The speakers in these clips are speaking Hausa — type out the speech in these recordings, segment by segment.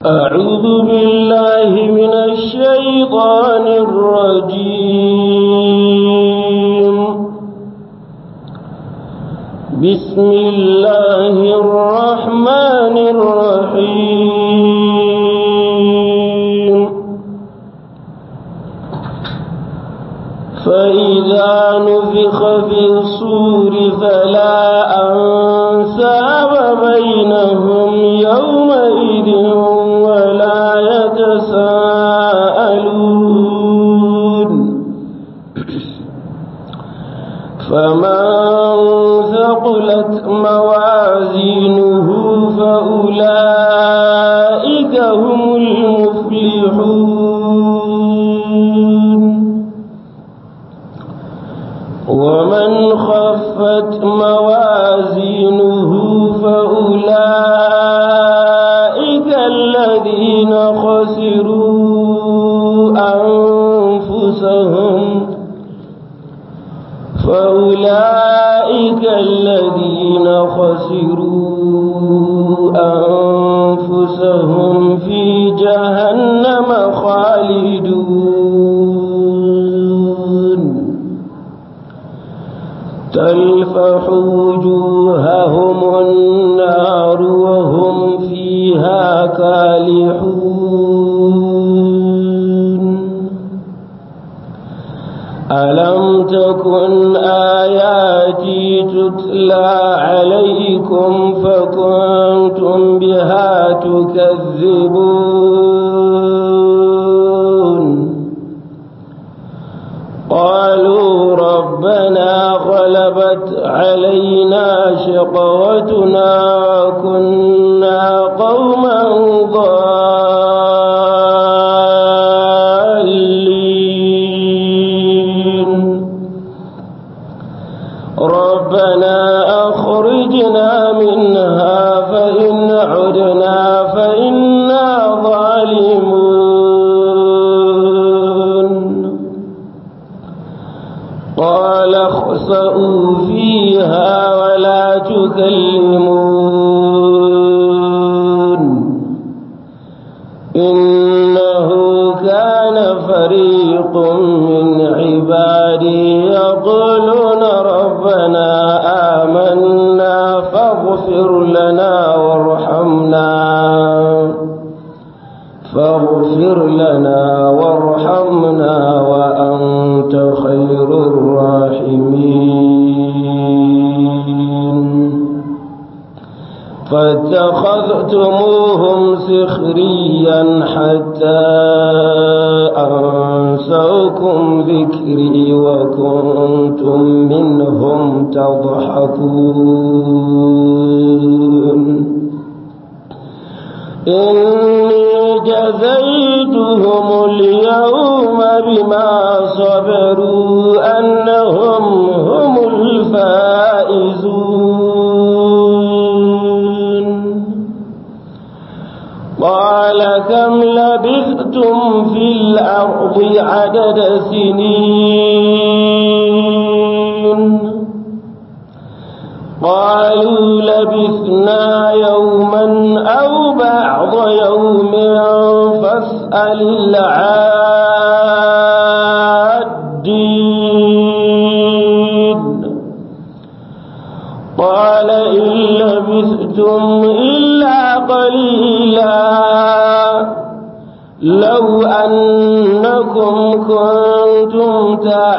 أعوذ بالله من الشيطان الرجيم بسم الله الرحمن الرحيم فإذا نفخ في الصور فلا أنساب بينهم يومئذ ولا يتساءلون فمن ثقلت موازينه فأولئك هم المفلحون ومن خفت موازينه فأولئك الذين خسروا أنفسهم فأولئك الذين خسروا أنفسهم في جهنم خالدون تلفح وجوههم النار وهم فيها كالحون ألم تكن آياتي تتلى عليكم فكنتم بها تكذبون قالوا ربنا غلبت علينا شقوتنا وكنا قوما ضالين ربنا أخرجنا منها فإن عدنا فإنا ظالمون قال اخسأوا فيها ولا تكلمون إنه كان فريق من عبادي يقولون ربنا آمنا فاغفر لنا وارحمنا فاغفر لنا وارحمنا وأنت خير الراحمين فاتخذتموهم سخريا حتى أنسوكم ذكري وكنتم منهم تضحكون إني جزيتهم اليوم بما صبروا أنهم هم الفائزون قال كم لبثتم في الأرض عدد سنين قالوا لبثنا يوما أو بعض يوم فاسأل العادين قال إن لبثتم إلا قليلا لو أنكم كنتم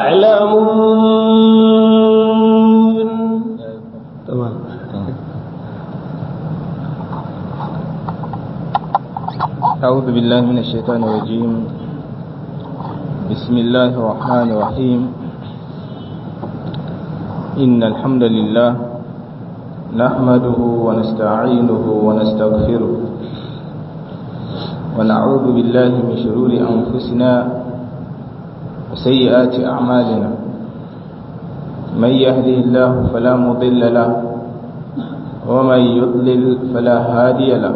تعلمون تمام أعوذ بالله من الشيطان الرجيم بسم الله الرحمن الرحيم إن الحمد لله نحمده ونستعينه ونستغفره ونعوذ بالله من شرور أنفسنا وسيئات أعمالنا من يهده الله فلا مضل له ومن يضلل فلا هادي له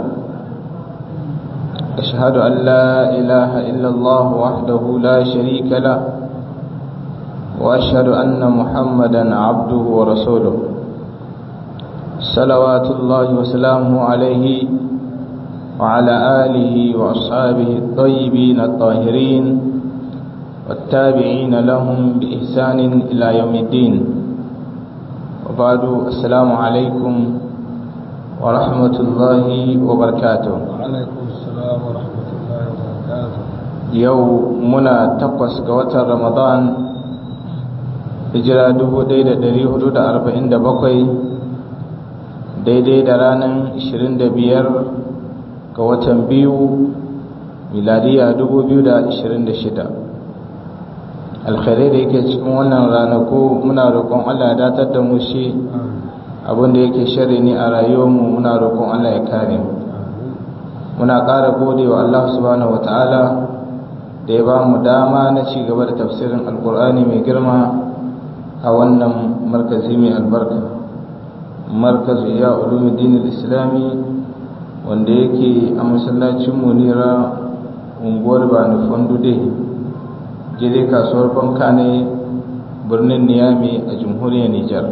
أشهد أن لا إله إلا الله وحده لا شريك له وأشهد أن محمدا عبده ورسوله صلوات الله وسلامه عليه وعلى آله وأصحابه الطيبين الطاهرين والتابعين لهم بإحسان إلى يوم الدين وبعد السلام عليكم ورحمة الله وبركاته وعليكم السلام ورحمة الله وبركاته yau muna takwas ga watan ramadan hijira 1447 daidai da ranar 25 ga watan biyu miladiya 2026 alkhairai da yake cikin wannan ranaku muna roƙon allah ya datar da mu shi abinda yake shari ne a rayuwarmu muna roƙon allah ya kare mu muna ƙara gode wa allah subhanahu wa ta'ala da ya ba mu dama na ci gaba da tafsirin alkur'ani mai girma a wannan markazi mai albarka markazu ya ulumuddin islami wanda yake a masallacin munira unguwar bani fondude jire kasuwar banka ne birnin niyami a jamhuriyar nijar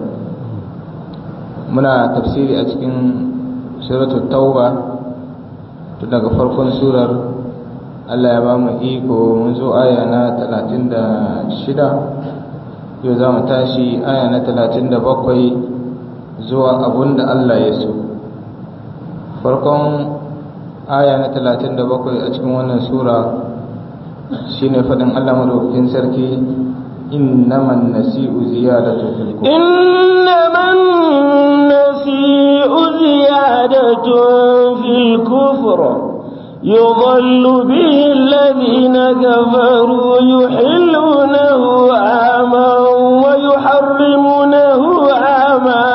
muna tafsiri a cikin suratul tauba tun daga farkon surar Allah ya ba mu iko mun zo aya na 36 yau za mu tashi aya na 37 zuwa abun da Allah ya so farkon aya na 37 a cikin wannan sura shine fadin Allah madaukakin sarki innaman nasi'u ziyadatu fil kufr innaman nasi'u ziyadatun fil kufr يضل به الذين كفروا يحلونه عاما ويحرمونه عاما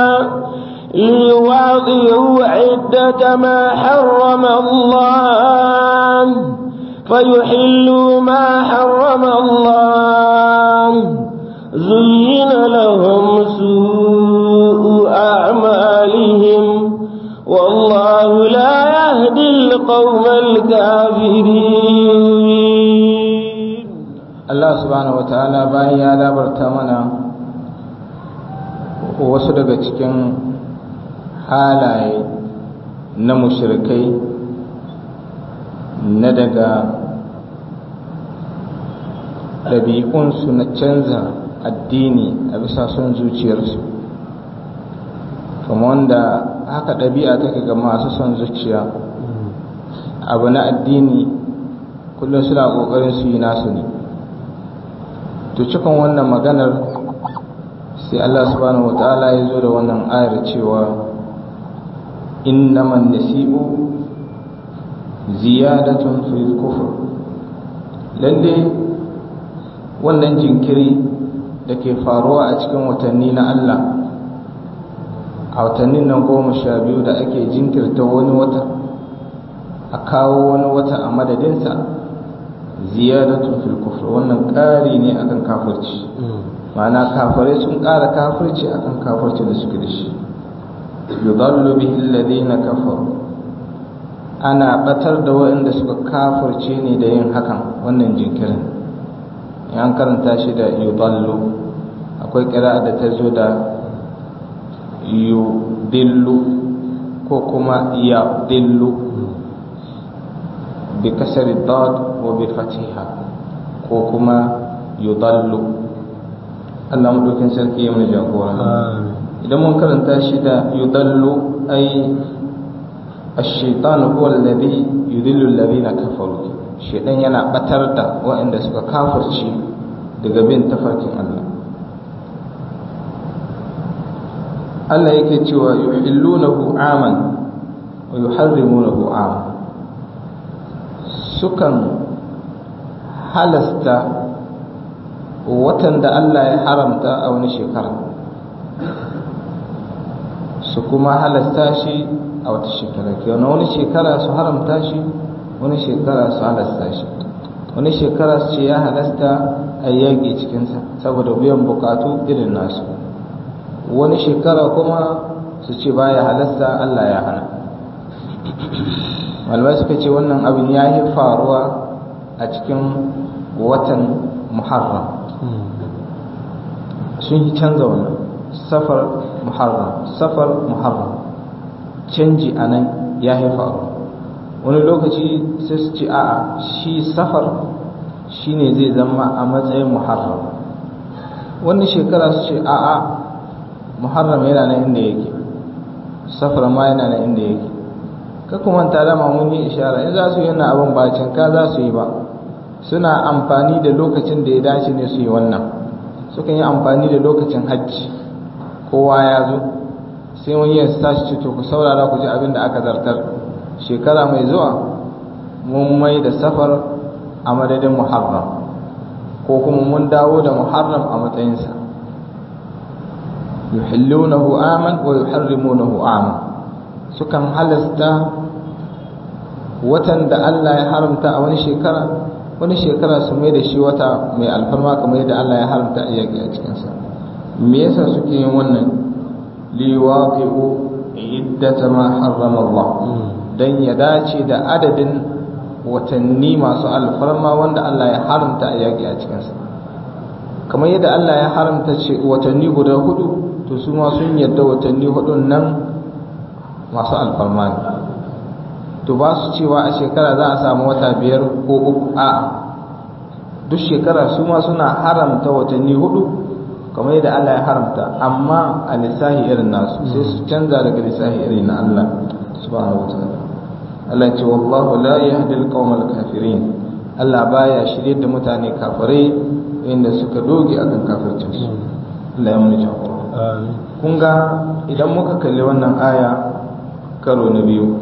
ليواطئوا عدة ما حرم الله فيحلوا ما حرم الله زين لهم سوء أعمالهم والله لا يهدي القوم الكافرين الله سبحانه وتعالى bayan ya labarta mana wasu daga cikin halaye na mushrikai na daga ɗabi'unsu na canza addini a bisa son zuciyarsu kuma wanda haka ɗabi'a take ga masu son zuciya abu na addini kullum suna ƙoƙarin su yi nasu ne to cikin wannan maganar sai Allah subhanahu wata'ala ya zo da wannan ayar cewa innaman nasi'u ziyadatun fil kufr lalle wannan jinkiri da ke faruwa a cikin watanni na Allah a watannin nan goma sha biyu da ake jinkirta wani wata a kawo wani wata a madadinsa ziyadatun fil kufr wannan ƙari ne akan kafirci ma'ana kafirai sun ƙara kafirci akan kafirci da suke da shi yudallu bihi alladhina kafaru ana batar da waɗanda suka kafirce ne da yin hakan wannan jinkirin an karanta shi da yudallu akwai ƙira'a da ta zo da yudillu ko kuma yadillu bi kasari dad wa bi fatiha ko kuma yudallu Allah madaukin sarki ya mana jagora idan mun karanta shi da yudallu ai ash-shaytan huwa alladhi yudillu alladhina kafaru shaytan yana batar da waɗanda suka kafirci daga bin tafarkin Allah Allah yake cewa yuhillunahu aman wa yuharrimunahu aman sukan halasta watan da Allah ya haramta a wani shekara su kuma halasta shi a wata shekara kenan wani shekara su haramta shi wani shekara su halasta shi wani shekara su ce ya halasta a yaƙi cikinsa saboda biyan bukatu irin nasu wani shekara kuma su ce baya halasta Allah ya hana malamai suka ce wannan abin ya yi faruwa a cikin watan muharram sun yi canza wannan safar muharram safar muharram canji a nan ya yi faruwa wani lokaci sai su ce a'a shi safar shine zai zama a matsayin muharram wani shekara su ce a'a muharram yana nan inda yake safar ma yana nan inda yake ka kuma ta dama mun yi ishara in za su yi wannan abin ba cinka za su yi ba suna amfani da lokacin da ya dace ne su yi wannan sukan yi amfani da lokacin hajji kowa ya zo sai wani ya tashi ce to ku saurara ku ji abin da aka zartar shekara mai zuwa mun mai da safar a madadin muharram ko kuma mun dawo da muharram a matsayinsa yuhillunahu aman wa yuharrimunahu aman sukan halasta watan da Allah ya haramta a wani shekara wani shekara su mai da shi wata mai alfarma kamar yadda Allah ya haramta a yaƙi a cikinsa me yasa suke yin wannan liwaqi'u iddata ma harrama Allah dan ya dace da adadin watanni masu alfarma wanda Allah ya haramta a yaƙi a cikinsa kamar yadda Allah ya haramta ce watanni guda hudu to su ma sun yadda watanni hudun nan masu alfarma ne to ba su cewa a shekara za a samu wata biyar ko uku a duk shekara su ma suna haramta watanni hudu kamar yadda Allah ya haramta amma a lissahi irin nasu sai su canza daga lissahi irin na Allah subhanahu wa ta'ala Allah ya ce wallahu la yahdi al kafirin Allah baya shirye da mutane kafirai inda suka doge akan kafircin su Allah ya mun jagora kun ga idan muka kalli wannan aya karo na biyu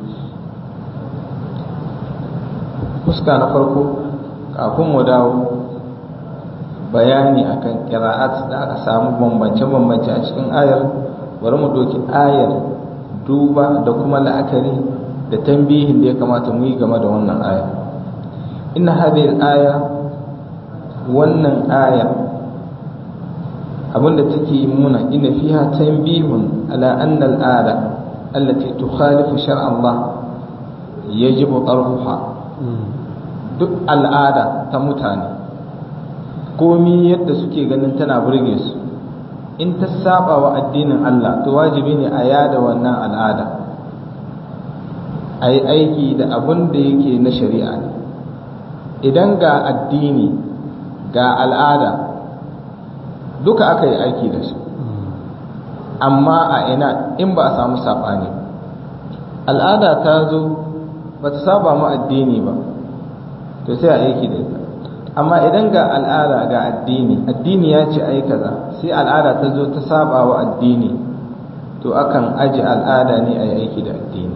fuska na farko kafin mu dawo bayani akan kira'at da aka samu bambance-bambance a cikin ayar bari mu doki ayar duba da kuma la'akari da tambihin da ya kamata mu yi game da wannan aya inna hadhihi aya wannan aya abinda take muna ina fiha tanbihun ala anna al-ada allati tukhalifu shar'a Allah yajibu tarhuha duk al'ada ta mutane komi yadda suke ganin tana burge su in ta saba wa addinin Allah to wajibi ne a yada wannan al'ada a yi aiki da abin da yake na shari'a ne idan ga addini ga al'ada duka aka yi aiki da su amma a ina in ba a samu saɓani al'ada ta zo ba ta saba mu addini ba to sai a aiki da ita amma idan ga al'ada ga addini addini ya ce ai kaza sai al'ada ta zo ta saba wa addini to akan aji al'ada ne a yi aiki da addini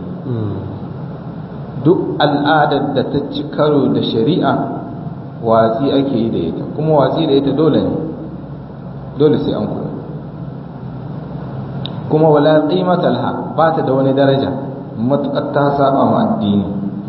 duk al'adar da ta ci karo da shari'a watsi ake yi da ita kuma watsi da ita dole ne dole sai an kula kuma wala qimata laha ba ta da wani daraja matuƙar ta saba ma addini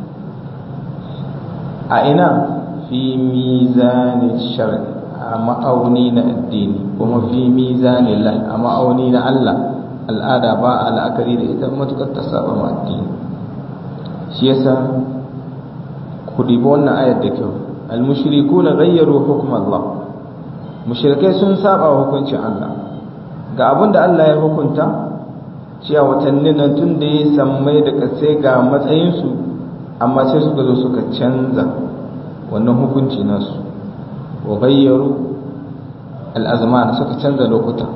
a ina fi mizanin shar'i a ma'auni na addini kuma fi mizanin lahi a ma'auni na Allah al'ada ba a la'akari da ita matuƙar ta saba ma addini shi yasa ku dibi wannan ayar da kyau al-mushrikuna ghayyaru hukm Allah mushrikai sun saba wa hukuncin Allah ga abin da Allah ya hukunta cewa watannin nan tun da ya sammai da kasai ga matsayinsu amma sai suka zo suka canza wannan hukunci nasu wa gayyaru al'azman suka canza lokuta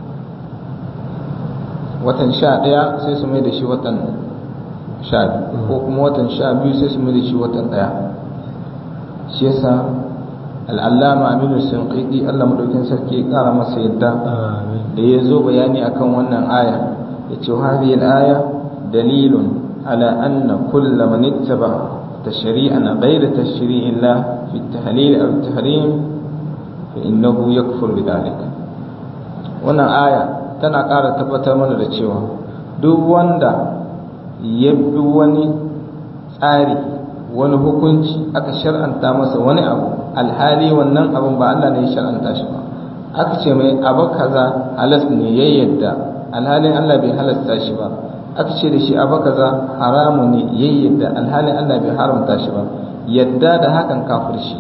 watan sha ɗaya sai su mai da shi watan sha biyu ko kuma watan sha biyu sai su mai da shi watan ɗaya shi yasa al'allama aminu sinqidi allah madaukin sarki ya ƙara masa yadda da ya zo bayani akan wannan aya ya ce hadhihi al-aya dalilun ala anna kull man ittaba تشريعا غير تشريع الله في التهليل أو التحريم فإنه يكفر بذلك wannan aya tana ƙara tabbatar mana da cewa duk wanda ya bi wani tsari wani hukunci aka shar'anta masa wani abu alhali wannan abin ba Allah ne ya shar'anta shi ba aka ce mai abu kaza halas ne ya yadda alhalin Allah bai halasta shi ba aka ce da shi abu kaza haramu ne ya yadda alhalin Allah bai haramta shi ba yadda da hakan kafir shi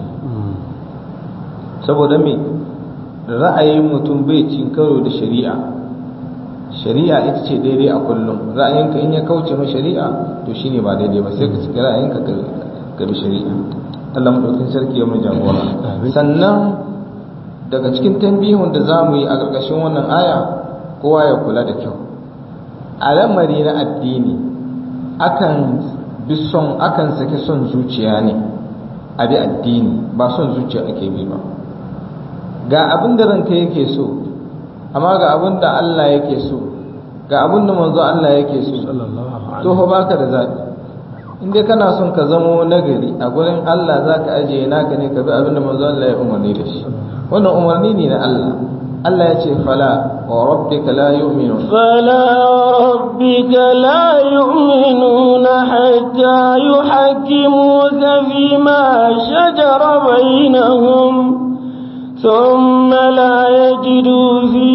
saboda me ra'ayin mutum bai cin karo da shari'a shari'a ita ce daidai a kullum ra'ayinka in ya kauce ma shari'a to shine ba daidai ba sai ka cika ra'ayinka ka bi shari'a Allah madaukakin sarki ya mu jagora sannan daga cikin tambihun da za mu yi a ƙarƙashin wannan aya kowa ya kula da kyau a lamari na addini akan bi son akan saki son zuciya ne a bi addini ba son zuciya ake bi ba ga abin da ranka yake so amma ga abin da Allah yake so ga abin da manzo Allah yake so to fa baka da zabi in dai kana son ka zamo nagari a gurin Allah zaka ajiye naka ne ka bi abin da manzo Allah ya umarni da shi wannan umarni ne na Allah Allah ya ce fala wa rabbika la yu'minun فلا وربك لا يؤمنون حتى يحكموك فيما شجر بينهم ثم لا يجدوا في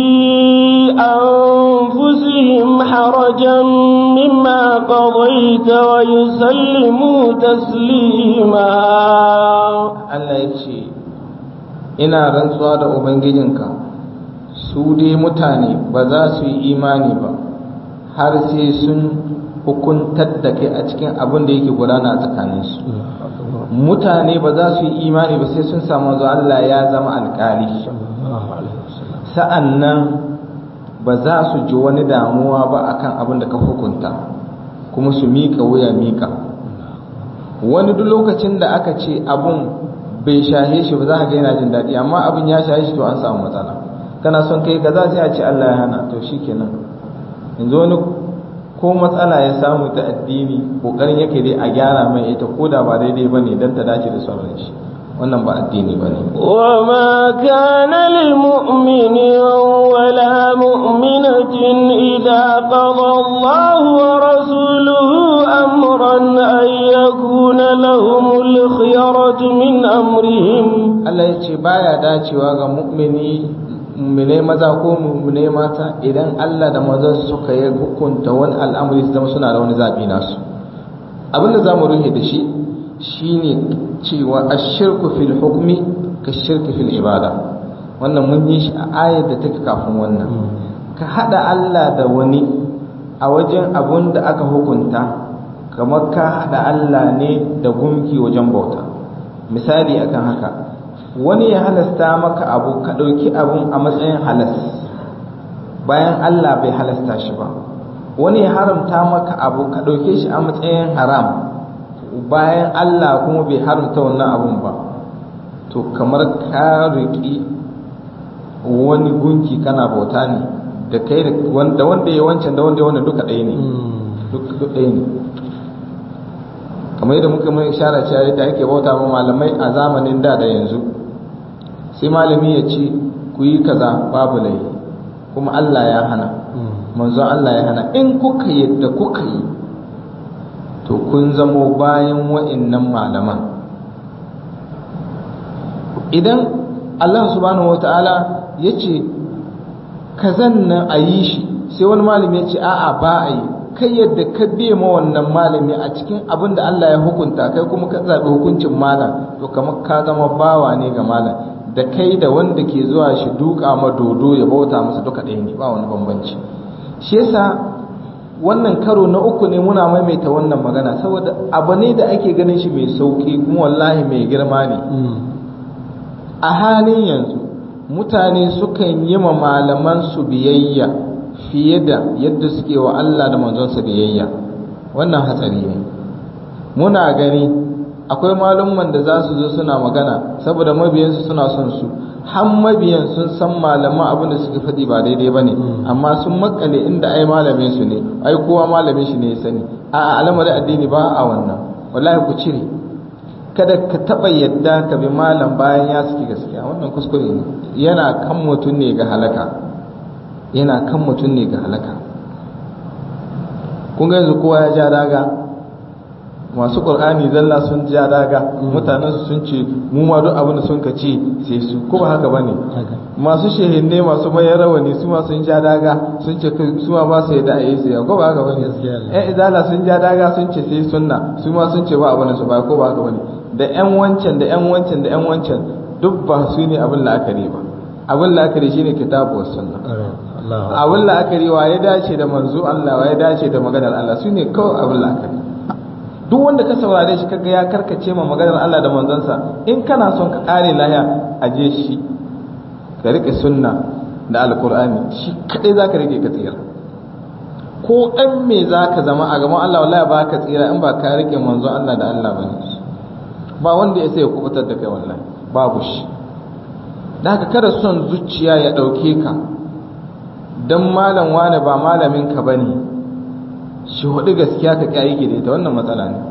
أنفسهم حرجا مما قضيت ويسلموا تسليما Allah ya ce ina rantsuwa da ubangijinka su dai mutane ba za su yi imani ba har sai sun hukuntar da kai a cikin abin da yake gudana a tsakaninsu mutane ba za su yi imani ba sai sun samu zuwa Allah ya zama alkali sa'an nan ba za su ji wani damuwa ba akan abin da ka hukunta kuma su miƙa wuya miƙa wani duk lokacin da aka ce abun bai shahe shi ba za ka ga yana jin daɗi amma abin ya shahe shi to an samu matsala kana son kai kaza sai a ce Allah ya hana to shikenan yanzu wani ko matsala ya samu ta addini kokarin yake dai a gyara mai ita ko da ba daidai bane dan ta dace da sauran shi wannan ba addini bane وما كان لمؤمن ولا مؤمنة إذا قضى الله ورسوله أمرا أن يكون لهم الخيرة من أمرهم Allah ya ce baya dacewa ga mu'mini mu'minai maza ko mu'minai mata idan Allah da mazan suka yi hukunta wani al'amari su zama suna da wani zaɓi nasu abinda za mu rufe da shi shine cewa ashirku fil hukmi ka shirki fil ibada wannan mun yi shi a ayar da take kafin wannan ka hada Allah da wani a wajen abun da aka hukunta kamar ka hada Allah ne da gunki wajen bauta misali akan haka wani ya halasta maka abu ka ɗauki abun a matsayin halas bayan Allah bai halasta shi ba wani ya haramta maka abu ka ɗauke shi a matsayin haram bayan Allah kuma bai haramta wannan abun ba to kamar ka riƙi wani gunki kana bauta ne da kai da wanda wanda ya wancan da wanda ya wannan duka ɗaya ne duk ɗaya ne kamar yadda muka mai ishara cewa yadda ake bauta ma malamai a zamanin da da yanzu sai malami ya ce ku yi kaza babu laifi kuma Allah ya hana manzon Allah ya hana in kuka yadda kuka yi to kun zamo bayan wa'annan malaman idan Allah subhanahu wata'ala ya ce kazan nan a yi shi sai wani malami ya ce a'a ba a yi kai yadda ka biye ma wannan malami a cikin abin da Allah ya hukunta kai kuma ka zaɓi hukuncin malam to kamar ka zama bawa ne ga malam da kai da wanda ke zuwa shi duka ma dodo ya bauta masa duka ɗaya ne ba wani bambanci shi yasa wannan karo na uku ne muna maimaita wannan magana saboda abu ne da ake ganin shi mai sauki kuma wallahi mai girma ne a halin yanzu mutane sukan yi ma malaman su biyayya fiye da yadda suke wa Allah da manzonsa biyayya wannan hatsari ne muna gani akwai malumman da za su zo suna magana saboda mabiyansu suna son su har mabiyan sun san malaman abin da suka faɗi ba daidai ba ne amma sun makale inda ai malamin su ne ai kowa malamin shi ne ya sani a al'amarin addini ba a wannan wallahi ku cire kada ka taɓa yadda ka bi malam bayan ya saki gaskiya wannan kuskure ne yana kan mutum ne ga halaka yana kan mutum ne ga halaka kun ga yanzu kowa ya ja daga masu ƙur'ani zalla sun ja daga mutanen su sun ce mu ma duk abin da sun ka ce sai su ko ba haka bane masu shehinne masu mayar rawani su ma sun ja daga sun ce su ma ba su yadda a yi sai ko ba haka bane ƴan izala sun ja daga sun ce sai sunna su ma sun ce ba abin su ba ko ba haka bane da ƴan wancan da ƴan wancan da ƴan wancan duk ba su ne abin la'akari ba abin la'akari shine kitabu was sunna abin la'akari wa ya dace da manzo Allah wa ya dace da maganar Allah su ne kawai abin la'akari duk wanda ka saurare shi kaga ya karkace ma maganar Allah da manzonsa in kana son ka kare lahiya aje shi ka rike sunna da alkur'ani shi kadai zaka rike ka tsira ko dan me zaka zama a gaban Allah wallahi ba ka tsira in ba ka rike manzon Allah da Allah bane ba wanda ya sai ya kubutar da kai wallahi babu shi da haka kada son zuciya ya dauke ka dan malam wane ba malamin ka bane shi hudu gaskiya ka kyayi da ita wannan matsala ne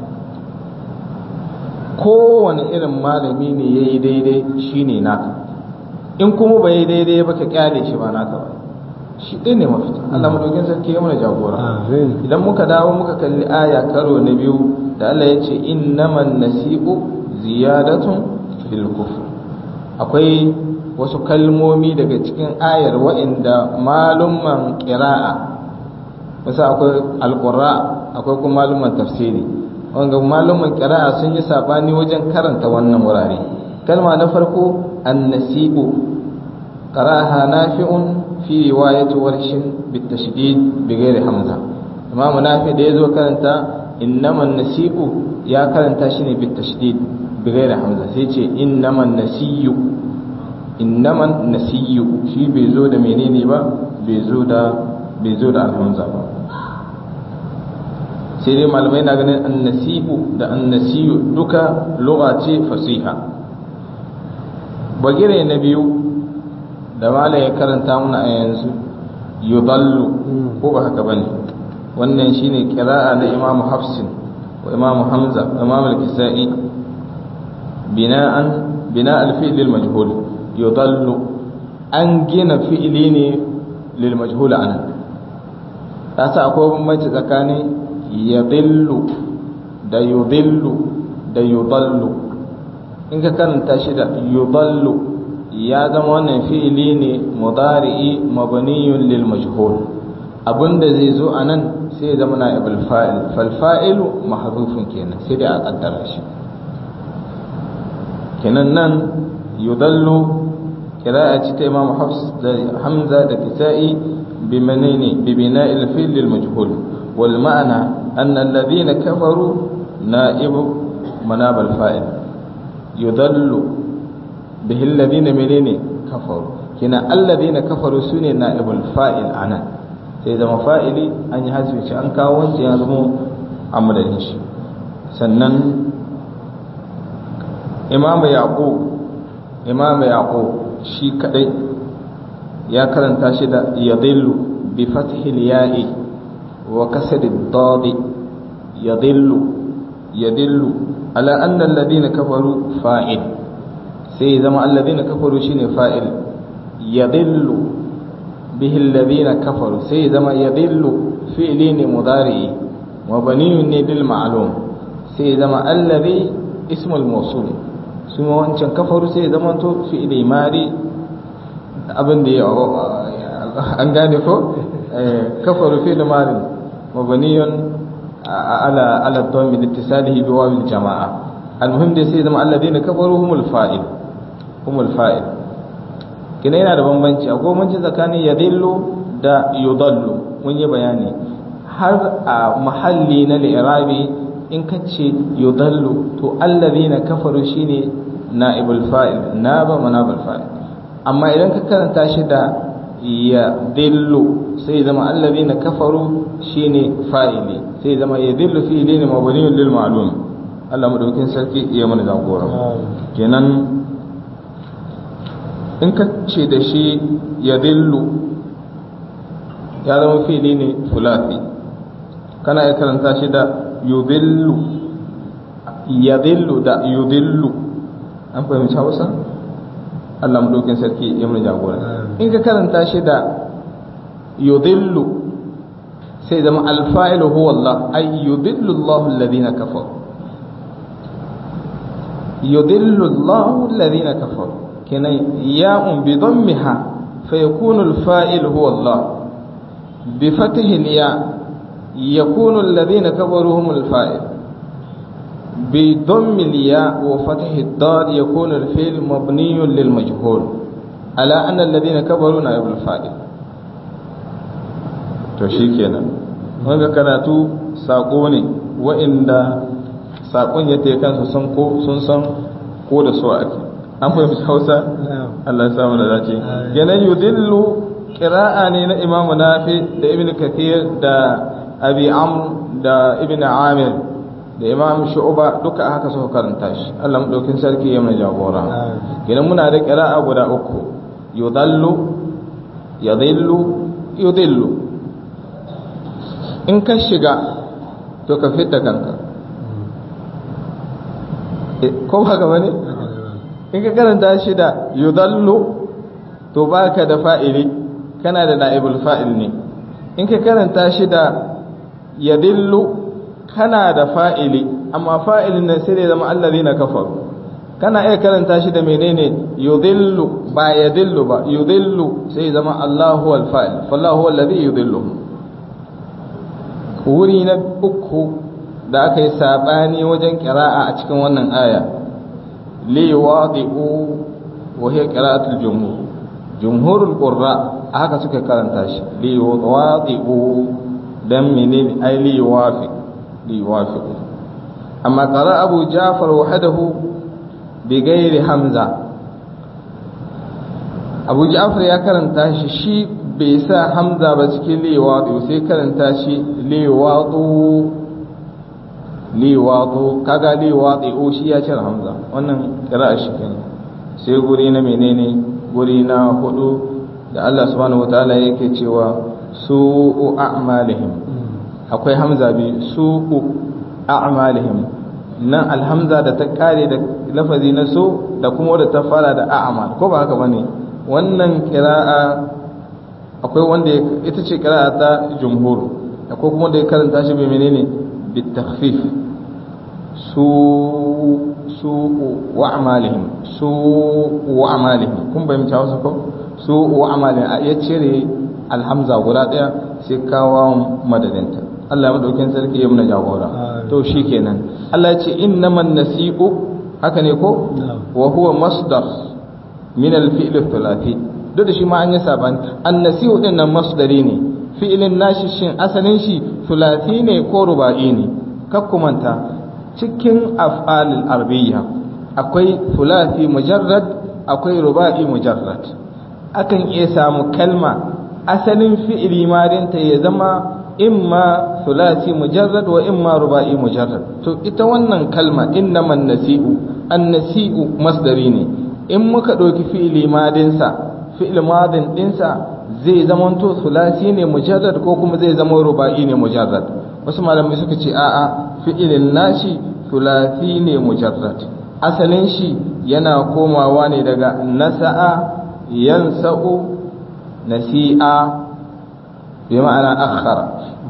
kowane irin malami ne ya yi daidai shi ne naka in kuma ba yi daidai ba ka kyale shi ba naka ba shi ɗin ne mafita Allah madaukin sarki ya mana jagora idan muka dawo muka kalli aya karo na biyu da Allah ya ce innaman nasi'u ziyadatun fil kufr akwai wasu kalmomi daga cikin ayar wa'inda malumman qira'a musa akwai alƙura akwai kuma maluman tafsiri wanga maluman ƙira'a sun yi sabani wajen karanta wannan wurare kalma na farko annasibu qaraha nafi'un fi riwayati warshin bitashdid bighairi hamza imam nafi da yazo karanta innaman nasibu ya karanta shi ne bitashdid bighairi hamza sai ce innaman nasiyu innaman nasiyu shi bai zo da menene ba bai zo da bai zo da alhamza ba sai dai malamai na ganin annasibu da annasiyu duka lugha ce fasiha bagire na biyu da malai ya karanta muna a yanzu yudallu ko ba haka bane wannan shine qira'a na Imam Hafsin wa Imam Hamza wa Imam al-Kisa'i bina'an bina al-fi'l al-majhul yudallu an gina fi'ili ne lil majhul anan kasa akwai bambanci tsakanin yadillu da yudillu da yudallu in ka karanta shi da yudallu ya zama wannan fi'ili ne mudari'i mabniyun lil majhul abinda zai zo anan sai ya zama na'ibul fa'il fal fa'ilu mahdhufun kenan sai dai a kaddara shi kenan nan yudallu qira'a ta Imam Hafs da Hamza da Kisa'i bimanini bi bina'il fi'l lil majhul wal ma'na anna alladhina kafaru na'ibu manab al fa'il yudallu bihi alladhina menene kafaru kina alladhina kafaru sune na'ibul fa'il anan sai zama fa'ili an yi hasbi shi an kawo wancan ya zama amadadin shi sannan imamu yaqub imamu yaqub shi kadai ya karanta shi da yadillu bi fathil ya'i wa kasr ad-dad yadillu yadillu ala anna alladhina kafaru fa'il sai zama alladhina kafaru shine fa'il yadillu bihi alladhina kafaru sai zama yadillu fi'li ne mudari wa baniyun ne bil ma'lum sai zama alladhi ismul mawsul su ma wancan kafaru sai zama to fi'li mari abin da ya an gane ko kafaru fi'li mari mabniyun ala ala dhammi litisalihi bi wawi jamaa almuhim dai sai zama alladhina kafaru humul fa'il humul fa'il kina yana da bambanci akwai bambanci tsakanin yadillu da yudallu mun yi bayani har a mahalli na li'irabi in ka ce yudallu to allazina kafaru shine na'ibul fa'il naba manabul fa'il amma idan ka karanta shi da yadillu sai zama allazina kafaru shine fa'ili sai zama yadillu fi'ili ne mabniun lil ma'lum Allah madaukin sarki ya mana jagora kenan in ka ce da shi ya dillu ya zama fili ne fulafi kana ya karanta shi da yudillu ya dillu da yudillu an fahimci hausa Allah maɗaukin sarki ya mun jagora in ka karanta shi da yudillu sai zama alfa'ilu huwa Allah ay yudillu Allah alladhina kafaru yudillu Allah alladhina kafaru كنا ياء بضمها فيكون الفاعل هو الله بفتح الياء يكون الذين كفروا هم الفاعل بضم الياء وفتح الضاد يكون الفعل مبني للمجهول على أن الذين كفروا نائب الفاعل to shikenan wanga karatu sako ne wa'inda sakon ya ta kansu sun ko sun san ko da so ake an fahimci Hausa Allah ya samu da dace kenan yudillu qira'a ne na Imam Nafi da Ibn Kathir da Abi Amr da Ibn Amir da Imam Shu'ba duka haka suka karanta shi Allah madaukin sarki ya mai jagora kenan muna da qira'a guda uku yudallu yadillu yudillu in ka shiga to ka fita kanka ko ba gaba ne in ka karanta shi da yudallu to baka da fa'ili kana da na'ibul fa'il ne in ka karanta shi da yadillu kana da fa'ili amma fa'ilin nan sai da zama allazina kafaru kana iya karanta shi da menene yudillu ba yadillu ba yudillu sai zama Allahu wal fa'il fallahu alladhi yudillu wuri na uku da aka yi sabani wajen qira'a a cikin wannan aya li wadi'u wa hiya qira'atul jumhur jumhurul qurra haka suka karanta shi li wadi'u dan menene ai li wafiq li wafiq amma qara abu ja'far wahdahu bigairi hamza abu ja'far ya karanta shi shi bai sa hamza ba cikin liwatu sai karanta shi liwatu liwatu kaga liwatu shi ya cire hamza wannan kira shi kenan sai guri na menene guri na hudu da Allah subhanahu wataala yake cewa su'u a'malihim akwai hamza bi su'u a'malihim nan alhamza da ta kare da lafazi na so da kuma wadda ta fara da a'mal ko ba haka bane wannan qira'a akwai wanda ita ce qira'a ta jumhur akwai kuma da ya karanta shi bai menene bi takhfif su su wa amalihim su wa amalihim kun bayyana wasu ko su wa amalihim ya cire alhamza guda daya sai kawo madadinta Allah madaukin sarki ya muna jagora to shikenan Allah ya ce innaman nasi'u haka ne ko wa huwa masdar min al-fi'l thulathi duk da shi ma an yi saban an-nasi'u din nan masdari ne fi'ilin nashi shin asalin shi thulathi ne ko ruba'i ne kakkumanta cikin af'alil arabiyya akwai thulathi mujarrad akwai ruba'i mujarrad akan iya samu kalma asalin fi'ili madinta ya zama imma thulathi mujarrad wa imma ruba'i mujarrad to ita wannan kalma innaman nasi'u an-nasi'u masdari ne in muka ɗauki fi'ili madinsa fi'il madin dinsa zai zama to thulathi ne mujarrad ko kuma zai zama ruba'i ne mujarrad wasu malamai suka ce a'a fi'ilin nashi thulathi ne mujarrad asalin shi yana komawa ne daga nasa'a yansa'u nasi'a bi ma'ana akhara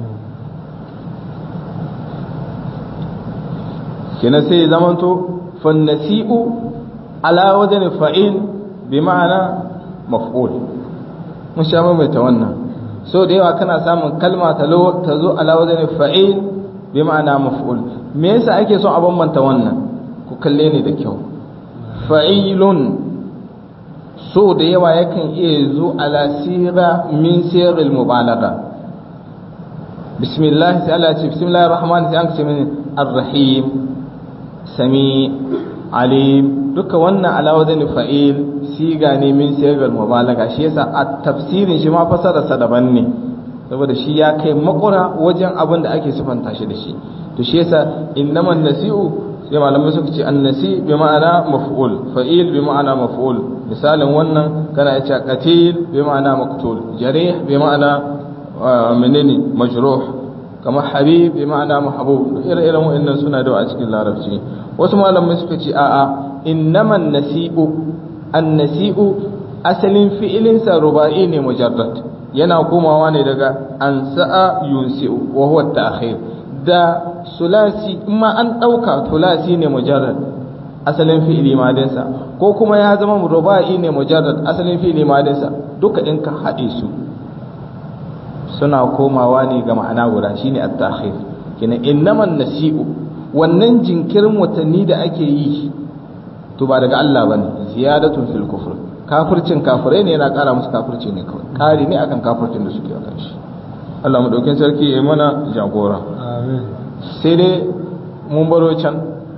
kenan sai zamanto fannasi'u ala wajen fa'il bi ma'ana maf'ul mun sha mai ta wannan so da yawa kana samun kalma ta zo ala wajen fa'il bi ma'ana maf'ul me yasa ake son a bambanta wannan ku kalle ni da kyau fa'ilun so da yawa yakan iya zo ala sira min sirril mubalagha bismillah sai Allah ya ce bismillahir rahmanir rahim ce min ar-rahim sami alim duka wannan ala wajen fa'il siga ne min sirril mubalagha shi yasa a tafsirin shi ma fasara sa daban ne saboda shi ya kai makura wajen abin da ake sifanta shi da shi to shi yasa innaman nasi'u sai malamai suka ce annasi bi ma'ana maf'ul fa'il bi ma'ana maf'ul misalin wannan kana yace qatil bi ma'ana maqtul jarih bi ma'ana menene majruh kamar habib bi ma'ana mahbub ire-iren wa'annan suna da a cikin larabci wasu malamai suka ce a'a innaman nasi'u annasi'u asalin fi'ilin sa ruba'i ne mujarrad yana komawa ne daga ansa'a yunsi'u wa huwa ta'khir da sulasi ma an ɗauka tulasi ne mujarrad asalin fi'ili madinsa ko kuma ya zama ruba'i ne mujarrad asalin fi'ili madinsa duka in ka haɗe su suna komawa ne ga ma'ana guda shine at-ta'khir kina innaman nasi'u wannan jinkirin watanni da ake yi to ba daga Allah bane ziyadatun fil kufr kafircin kafirai ne yana ƙara musu kafirci ne kawai ƙari ne akan kafircin da suke akan shi Allah madaukin sarki ya mana jagora sai dai mun baro can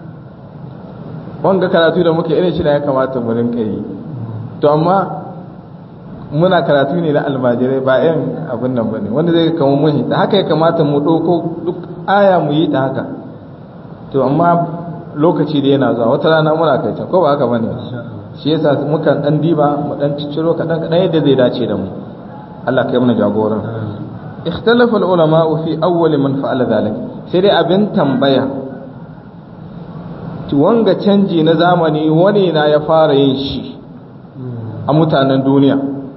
wanga karatu da muke irin shi da ya kamata mu rinka yi to amma muna karatu ne na almajirai ba yan abin nan bane wanda zai kama muhi da haka ya kamata mu ɗauko duk aya mu yi ta haka to amma lokaci da yana zuwa wata rana muna kai can ko ba haka bane shi yasa mukan dan diba mu dan cicciro kadan kadan yadda zai dace da mu Allah kai mana jagoran ikhtalafa ulama fi awwal man fa'ala dhalik sai dai abin tambaya wanga canji na zamani wani na ya fara yin shi a mutanen duniya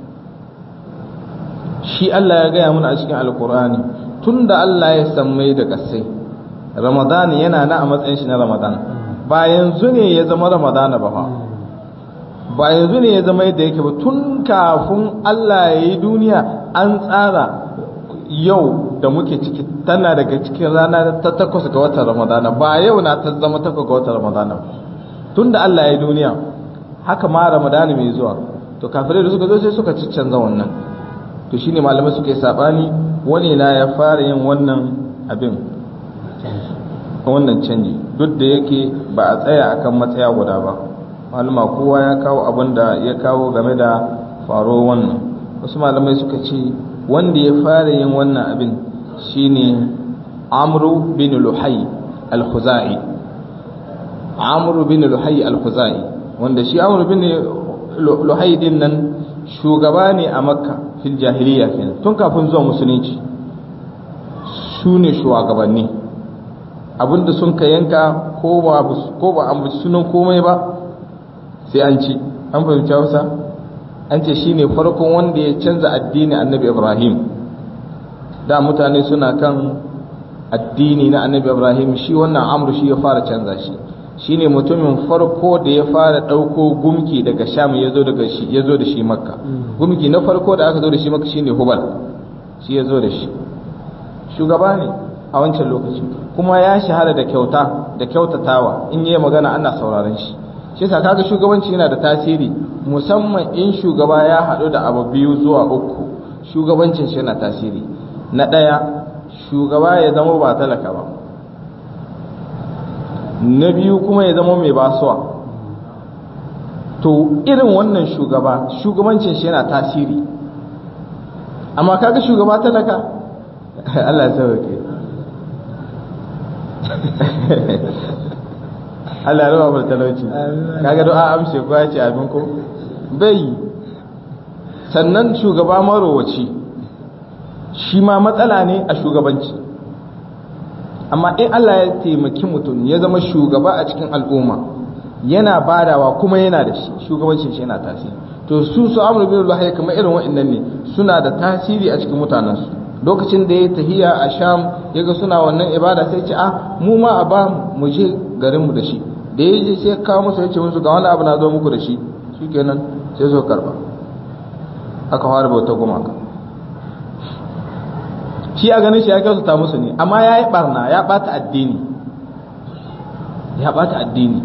shi Allah ya gaya mana a cikin alkur'ani tun da Allah ya sammai da kasai ramadan yana na a matsayin shi na ramadan ba yanzu ne ya zama ramadan ba fa ba yanzu ne ya zama yadda yake ba tun kafin Allah ya yi duniya an tsara yau da muke ciki tana daga cikin rana ta takwas ga watan ramadana ba yau na ta zama takwas ga watan ramadana tun da Allah ya yi duniya haka ma ramadana mai zuwa to kafirai da suka zo sai suka canza wannan to shine malamai suka yi sabani wani na ya fara yin wannan abin wannan canji duk da yake ba a tsaya akan matsaya guda ba malama kowa ya kawo abin da ya kawo game da faro wannan wasu malamai suka ce wanda ya fara yin wannan abin shine amru bin luhai al-khuzai amru bin luhai al-khuzai wanda shi amru bin luhai din nan shugaba ne a makka fil jahiliya kenan tun kafin zuwa musulunci su ne shugabanni abinda sun ka yanka ko ba ko ba an sunan komai ba sai an ci an fahimci Hausa an ce shine farkon wanda ya canza addini annabi Ibrahim da mutane suna kan addini na annabi Ibrahim shi wannan amru shi ya fara canza shi shine mutumin farko da ya fara ɗauko gumki daga sham ya zo daga shi ya zo da shi makka gumki na farko da aka zo da shi makka shine hubal shi ya zo da shi shugaba ne a wancan lokaci kuma ya shahara da kyauta da kyautatawa in yi magana ana sauraron shi shi yasa kaga shugabanci yana da tasiri musamman in shugaba ya haɗu da abu biyu zuwa uku shugabancin shi yana tasiri na ɗaya shugaba ya zama ba talaka ba na biyu kuma ya zama mai basuwa to irin wannan shugaba shugabancin shi yana tasiri amma kaga shugaba talaka Allah ya sauke Allah ya raba mu talauci kaga du'a amshe ko ya ce abin ko bai sannan shugaba marowaci shi ma matsala ne a shugabanci amma in Allah ya taimaki mutum ya zama shugaba a cikin al'umma yana badawa kuma yana da shi shugabancin shi yana tasiri to su su amru bin Allah kamar irin wa'annan ne suna da tasiri a cikin mutanensu lokacin da ya tahiya a sham yaga suna wannan ibada sai ce a mu ma a ba mu je garin mu da shi da ya je sai kawo musu ya ce musu ga wani abu na zo muku da shi shikenan sai zo karba aka fara bauta gumaka shi a ganin shi ya kyautata musu ne amma ya yi barna ya bata addini ya bata addini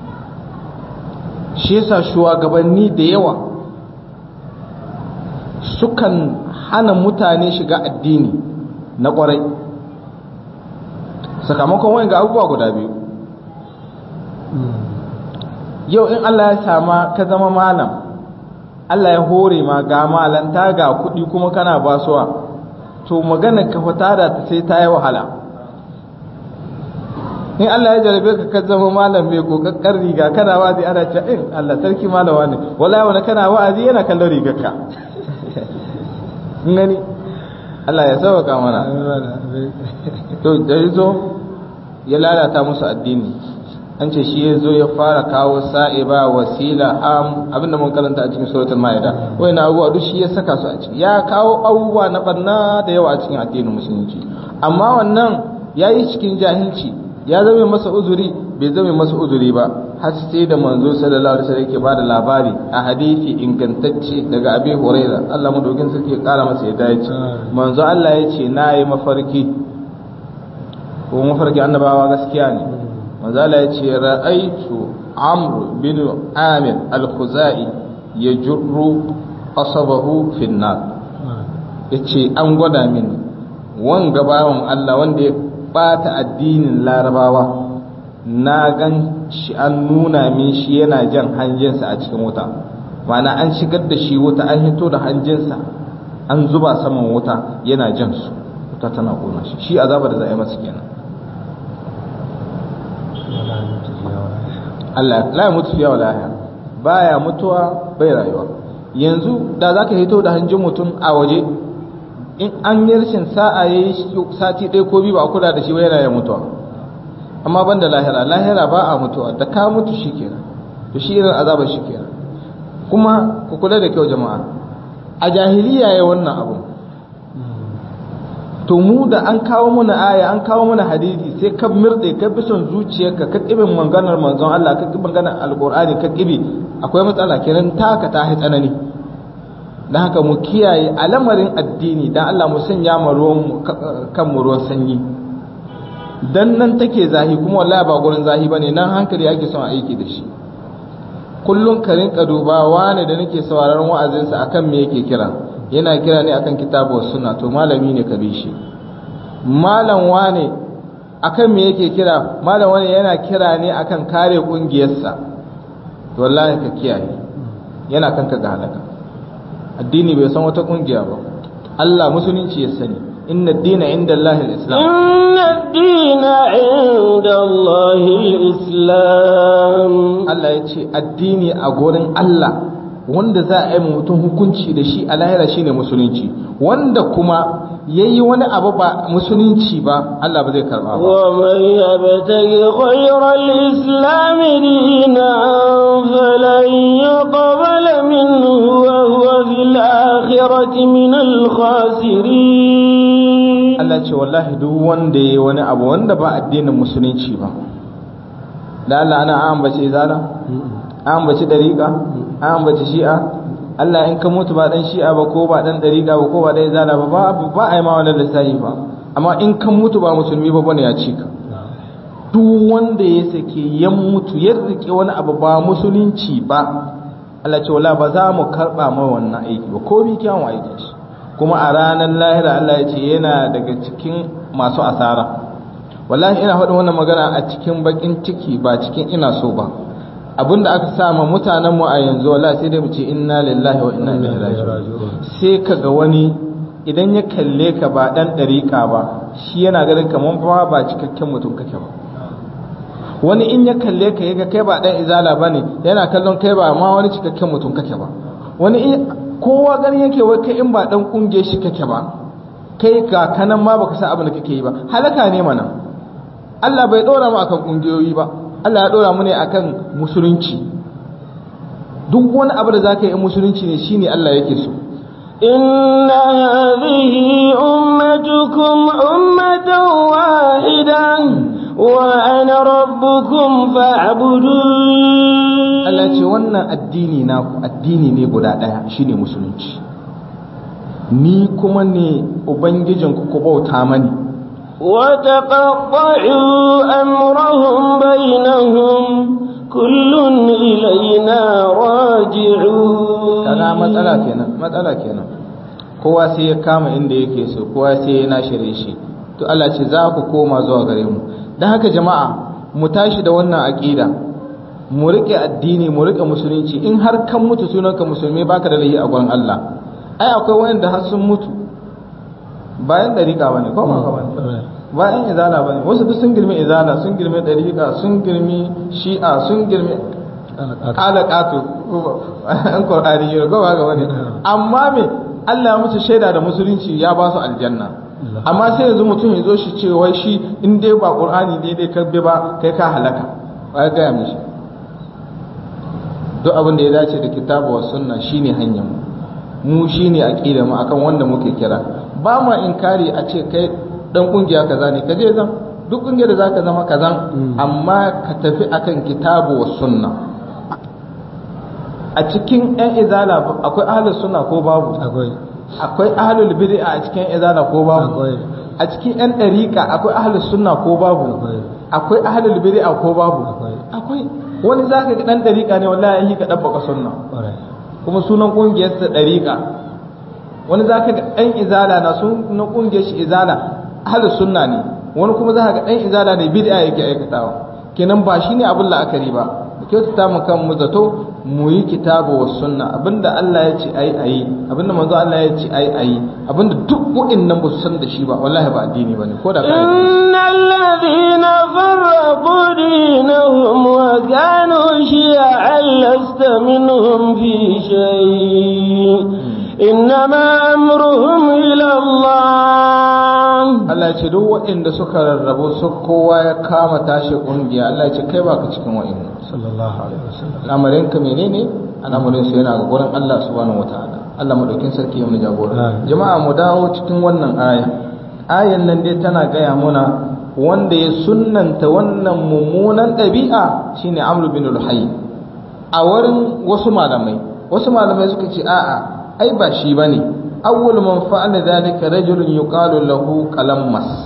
shi yasa shugabanni da yawa sukan hana mutane shiga addini na kwarai sakamakon wani ga abubuwa guda biyu yau in Allah ya sama ka zama malam Allah ya hore ma ga malanta ga kuɗi kuma kana basuwa to magana ka fita da ta sai ta yi wahala in Allah ya jarabe ka ka zama malam mai kokakkar riga kana wazi ana cewa in Allah sarki malama ne wallahi wani kana wa'azi yana kallon rigarka gani Allah ya sauka mana to da yazo ya lalata musu addini an ce shi ya zo ya fara kawo sa'iba wasila am abinda mun karanta a cikin suratul maida wai na abubuwa duk shi ya saka su a ciki ya kawo abubuwa na barna da yawa a cikin addinin musulunci amma wannan ya yi cikin jahilci ya zame masa uzuri bai zame masa uzuri ba har sai da manzo sallallahu alaihi wasallam yake ba da labari a hadisi ingantacce daga abi huraira Allah madogin sarki ya kara masa ya dace manzo Allah ya ce na yi mafarki ko mafarki annabawa gaskiya ne manzala ya ce ra'aitu amr bin amir al-khuzai ya jurru asabahu fin nar ya ce an gwada mini wanga bawan Allah wanda ya bata addinin larabawa na gan shi an nuna min shi yana jan hanjinsa a cikin wuta ma'ana an shigar da shi wuta an hito da hanjinsa an zuba saman wuta yana jan su wuta tana kona shi shi azaba da za a yi masa kenan Allah la ya mutu fiya wala ya baya mutuwa bai rayuwa yanzu da zaka hito da hanjin mutum a waje in an yi rashin sa'a yayi sati ɗaya ko biyu ba a kula da shi ba yana ya mutuwa amma banda lahira lahira ba a mutuwa da ka mutu shikenan to shi irin azabar shikenan kuma ku kula da kyau jama'a a jahiliya ya wannan abu to mu da an kawo muna aya an kawo muna hadisi sai ka mirde ka bi son zuciyarka ka kibin maganar manzon Allah ka kibin maganar alqur'ani ka kibi akwai matsala kenan taka ta hai tsanani dan haka mu kiyaye alamarin addini dan Allah mu sanya mu ruwan kan mu ruwan sanyi dan nan take zahi kuma wallahi ba gurin zahi bane nan hankali ake son aiki da shi kullum ka rinka dubawa ne da nake sauraron wa'azinsa akan me yake kira yana kira ne akan kitabu sunna to malami ne ka bi shi malam wane akan me yake kira malam wane yana kira ne akan kare kungiyarsa to wallahi ka kiyaye yana kanka ga halaka addini bai san wata kungiya ba Allah musulunci ya sani inna ad-dina inda Allah al-islam inna ad-dina inda Allah al-islam Allah ya ce addini a gurin Allah wanda za a yi mutum hukunci da shi a lahira shine musulunci wanda kuma yayi wani abu ba musulunci ba Allah ba zai karba ba wa man yabtaghi ghayra al-islam dinan falan yuqbala minhu wa huwa fil akhirati min al-khasirin Allah ce wallahi duk wanda yayi wani abu wanda ba addinin musulunci ba da Allah ana ambace zala ambace dariqa ambace shi'a Allah in ka mutu ba dan shi'a ba ko ba dan dariqa ba ko ba dan zala ba ba ba ai ma wannan lissafi ba amma in ka mutu ba musulmi ba bane ya cika duk wanda ya sake ya mutu ya rike wani abu ba musulunci ba Allah ce wala ba za mu karba mai wannan aiki ba ko bi kyawun aikin shi kuma a ranar lahira Allah ya ce yana daga cikin masu asara wallahi ina faɗin wannan magana a cikin bakin ciki ba cikin ina so ba abinda aka sama mutanen mu a yanzu wallahi sai dai mu ce inna lillahi wa inna ilaihi raji'un sai kaga wani idan ya kalle ka ba dan dariƙa ba shi yana ganin kaman ba ba cikakken mutum kake ba wani in ya kalle ka yaga kai ba dan izala bane yana kallon kai ba ma wani cikakken mutum kake ba wani in kowa gani yake wai kai in ba dan kunge shi kake ba kai ga kanan ma baka san abin da kake yi ba halaka ne mana Allah bai dora mu akan kungiyoyi ba Allah ya dora mu ne akan musulunci duk wani abu da zaka yi musulunci ne shine Allah yake so إن هذه أمتكم أمة واحدة وأنا ربكم فاعبدون Allah ce wannan addini na addini ne guda ɗaya shine musulunci ni kuma ne ubangijinku ku bauta mani وتقطعوا أمرهم بينهم كل إلينا راجعون kaga matsala kenan matsala kenan kowa sai ya kama inda yake so kowa sai ya nashire shi to Allah ce za ku koma zuwa gare mu dan haka jama'a mu tashi da wannan aqida mu rike addini mu rike musulunci in har kan mutu sunanka musulmi baka da lahi a gurin Allah ai akwai wanda har sun mutu bayan dariƙa bane ko ba ka bane bayan izala bane wasu duk sun girme izala sun girme dariƙa sun girme shi'a sun girme kala katu an qur'ani ne ko ba ga wani amma me Allah musu shaida da musulunci ya ba su aljanna amma sai yanzu mutum ya zo shi ce wai shi in dai ba qur'ani dai dai kabbe ba kai ka halaka wai ga ya mishi duk abin da ya dace da kitabu wa sunna shine hanyar mu mu shine aqida mu akan wanda muke kira ba ma inkari a ce kai dan kungiya kaza ne kaje zan duk kungiyar da zaka zama kazan amma ka tafi akan kitabu wa sunna a cikin yan izala akwai ahlus sunna ko babu akwai akwai ahlul bid'a a cikin izala ko babu akwai a cikin yan dariqa akwai ahlus sunna ko babu Akwai. akwai ahlul bid'a ko babu Akwai. akwai wani zaka ga dan dariqa ne wallahi yi ka dabbaka sunna ƙwarai kuma sunan kungiyar sa dariqa wani za ka ga ɗan izala na sun na ƙungiyar shi izala ahli sunna ne wani kuma za ka ga ɗan izala ne bid'a yake aikatawa kenan ba shi ne abin la'akari ba da kyautata mu kan mu zato mu yi kitabu wa sunna abinda Allah ya ce ayi ayi abinda manzo Allah ya ce ayi ayi abinda duk wa'annan ba su san da shi ba wallahi ba addini bane ko da kai innal ladhina farraqu dinahum wa kanu shi'an lasta minhum fi shay innama amruhum ila Allah Allah ya ce duk waɗanda suka rarrabu su kowa ya kama tashi kungiya Allah ya ce kai baka cikin wa'annan sallallahu alaihi wasallam al'amarin ka menene al'amarin su yana ga gurin Allah subhanahu wataala Allah madaukin sarki ya mu jagora jama'a mu dawo cikin wannan aya ayan nan dai tana gaya muna wanda ya sunnanta wannan mummunan ɗabi'a shine Amr bin al-Hayy a wurin wasu malamai wasu malamai suka ce a'a ai ba shi bane awwal man fa'ala dhalika rajulun yuqalu lahu qalammas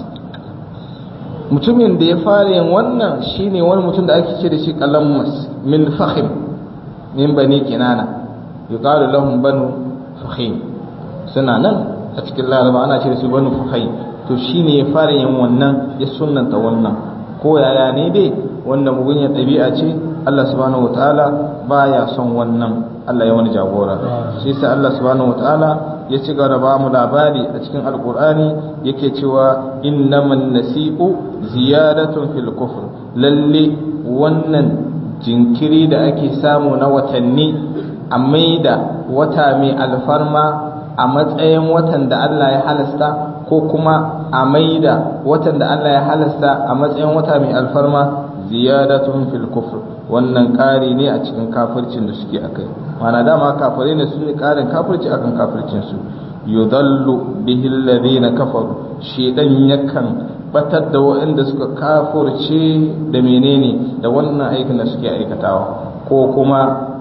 mutumin da ya fara yin wannan shine wani mutum da ake ce da shi qalammas min fakhim min bani kinana yuqalu lahum banu fakhim suna nan a cikin laraba ana ce da su banu fakhim to shine ya fara yin wannan ya sunnanta wannan ko yaya ne dai wannan mugunyar ɗabi'a ce Allah subhanahu wataala baya son wannan Allah ya wani jagora shi yasa Allah subhanahu wataala ya ci gaba ba mu labari a cikin alkur'ani yake cewa innaman nasi'u ziyadatun fil kufr lalle wannan jinkiri da ake samu na watanni a maida wata mai alfarma a matsayin watan da Allah ya halasta ko kuma a maida watan da Allah ya halasta a matsayin wata mai alfarma ziyadatun fil kufr wannan ƙari ne a cikin kafircin da suke akai mana dama kafirai ne su ne ƙarin kafirci akan kafircin su yudallu bihi alladhina kafaru shedan yakan batar da waɗanda suka kafirce da menene da wannan aikin da suke aikatawa ko kuma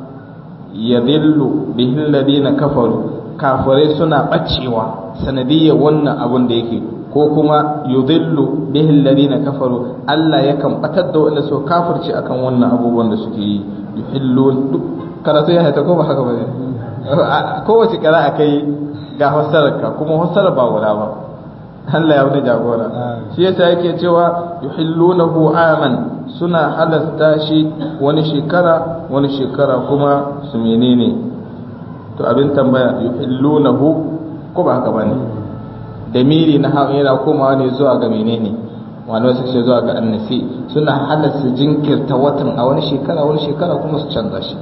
yadillu bihi alladhina kafaru kafirai suna bacewa sanadiyar wannan abun da yake ko kuma yudillu bihi alladhina kafaru Allah yakan batar da wanda su kafirci akan wannan abubuwan da suke yi yuhillun duk karatu ya haita ko ba haka bane kowace kira akai ga fassararka kuma fassarar ba guda ba Allah ya wani jagora shi yasa yake cewa yuhillunahu aman suna halasta shi wani shekara wani shekara kuma su menene to abin tambaya yuhillunahu ko ba haka bane damiri na hawa yana komawa ne zuwa ga menene wani wasu ce zuwa ga annasi suna halasta jinkirta watan a wani shekara wani shekara kuma su canza shi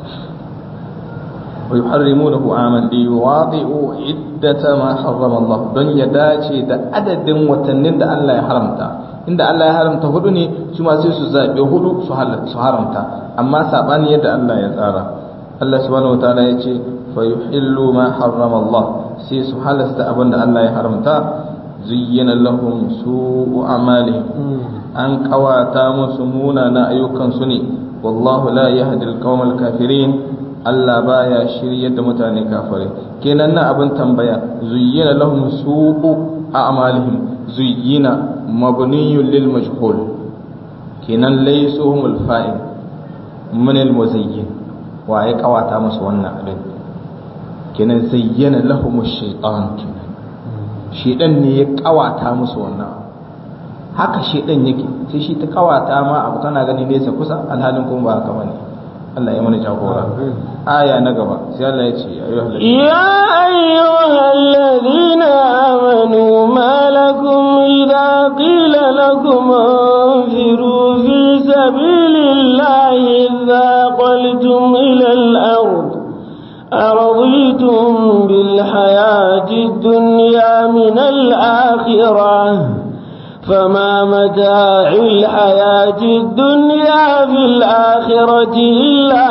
wa yuharrimunahu aman li yuwadi'u iddata ma harrama Allah don ya dace da adadin watannin da Allah ya haramta inda Allah ya haramta hudu ne su ma sai su zabe hudu su haramta amma sabani yadda Allah ya tsara Allah subhanahu wataala ya ce fa yuhillu ma harrama Allah sai su halasta abin da Allah ya haramta zuyyana lahum su'u amalihim an kawata musu munana ayyukan su ne wallahu la yahdi al kafirin Allah baya shiryar da mutane kafirai kenan na abin tambaya zuyyana lahum su'u a'malihim zuyyina mabniyun lil majhul kenan laysuhum al fa'il min al muzayyin wa ya kawata musu wannan abin kenan zayyana lahum ash-shaytan kenan shedan ne ya kawata musu wannan haka shedan yake sai shi ta kawata ma abu kana gani nesa kusa alhalin kuma ba haka bane Allah ya mana jagora aya na gaba sai Allah ya ce ya ayyuhal ladina amanu ma lakum idza qila lakum anfiru fi sabilillahi dhaqaltum ila al-ard أرضيتم بالحياة الدنيا من الآخرة فما متاع الحياة الدنيا في الآخرة إلا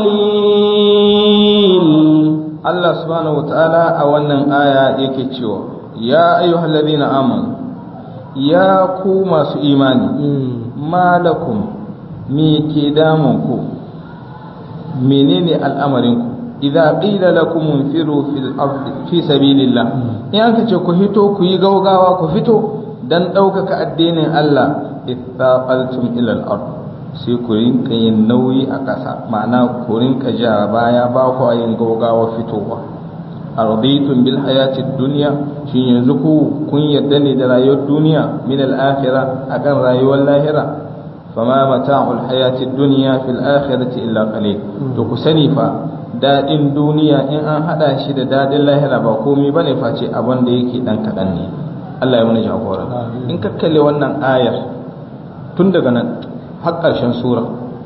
قليل الله سبحانه وتعالى أولا آية يكتشوا يا أيها الذين آمنوا يا كوما في إيماني ما لكم ميكي دامكم منين الأمركم idza qila lakum infiru fil ardi fi sabilillah in aka ce ku fito ku yi gaugawa ku fito dan ɗaukaka addinin Allah ittaqaltum ila al-ard sai ku rinka yin nauyi a ƙasa ma'ana ku rinka ja baya ba ku yin gaugawa fitowa araditum bil hayatid dunya shin yanzu ku kun yadda ne da rayuwar duniya min al akhirah akan rayuwar lahira fama mata'ul hayatid dunya fil akhirati illa qalil to ku sani fa dadin duniya in an hada shi da dadin lahira ba komai bane face abin da yake dan kadan ne Allah ya mana jagora in ka kalle wannan ayar tun daga nan har ƙarshen sura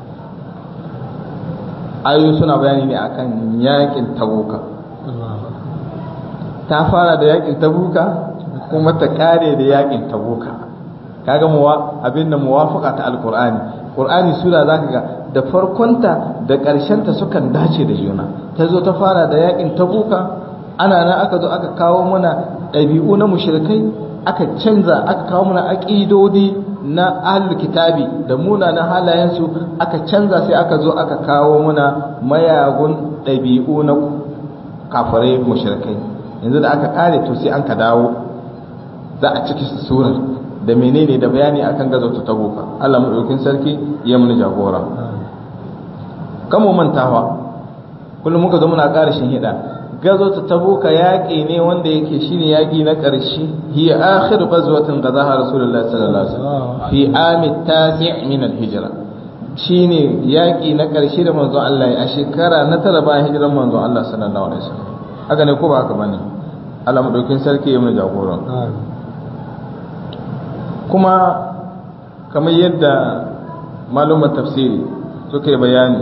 ayoyi suna bayani ne akan yakin tabuka ta fara da yakin tabuka kuma ta kare da yakin tabuka kaga muwa abin da muwafaka ta alqur'ani qur'ani sura zaka ga da farkonta da ta sukan dace da juna ta zo ta fara da yakin tabuka ana nan aka zo aka kawo mana ɗabi'u na mushrikai aka canza aka kawo mana aqidodi na ahlul kitabi da munanan halayensu aka canza sai aka zo aka kawo muna mayagun ɗabi'u na kafirai mushrikai yanzu da aka kare to sai an ka dawo za a ciki surar da menene da bayani akan gazo ta tabuka Allah madaukakin sarki ya mun jagora kamo mantawa kullum muka zo muna ƙara shin hida gazo ta tabuka yaƙi ne wanda yake shine yaƙi na ƙarshe hiya akhir ghazwatin gazaha rasulullah sallallahu alaihi wasallam fi ami tasi' min al-hijra shine yaƙi na ƙarshe da manzon Allah a shekara na tara bayan hijiran manzon Allah sallallahu alaihi wasallam haka ne ko ba haka bane Allah madaukin sarki ya mu jagora kuma kamar yadda malumar tafsiri suka yi bayani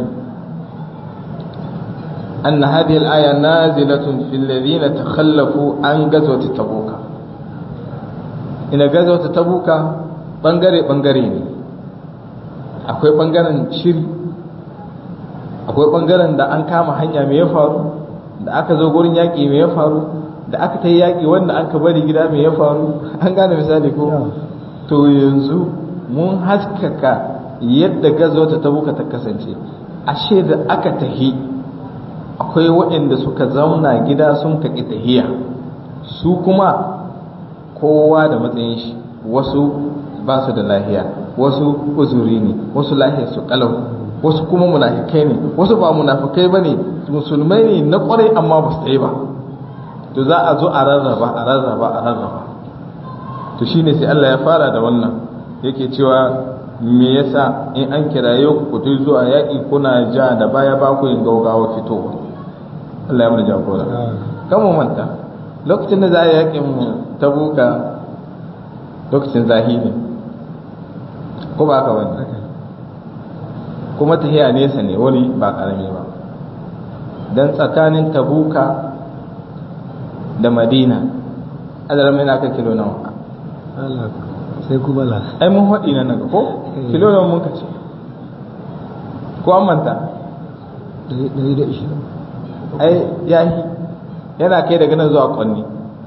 أن هذه الآية نازلة في الذين تخلفوا عن غزوة تبوك إن غزوة تبوك بنغري بنغري ne akwai bangaren shiri akwai bangaren da an kama hanya mai ya faru da aka zo gurin yaƙi mai ya faru da aka ta yaƙi wanda aka bari gida mai ya faru an gane misali ko to yanzu mun haskaka yadda gazo ta tabuka ta kasance ashe da aka tahi akwai waɗanda suka zauna gida sun kaƙi tahiya su kuma kowa da matsayin shi wasu ba su da lahiya wasu uzuri ne wasu lahiyar su kalau wasu kuma munafikai ne wasu ba munafikai ba ne musulmai ne na ƙwarai amma ba su yi ba to za a zo a rarraba a rarraba a rarraba to shine sai Allah ya fara da wannan yake cewa me yasa in an kiraye ku ku zuwa yaƙi kuna ja da baya ba ku yin gaugawa fitowa Allah ya mana jagora kan mu manta lokacin da za a yaƙin tabuka lokacin zahiri ko ba ka wani kuma tahiya nesa ne wani ba ƙarami ba don tsakanin tabuka da madina adalar mai naka kilo nawa sai kuma la ai mun haɗi nan naga ko kilo nawa mun kace ko an manta ɗari da ishirin ai yahi yana kai daga nan zuwa kwanni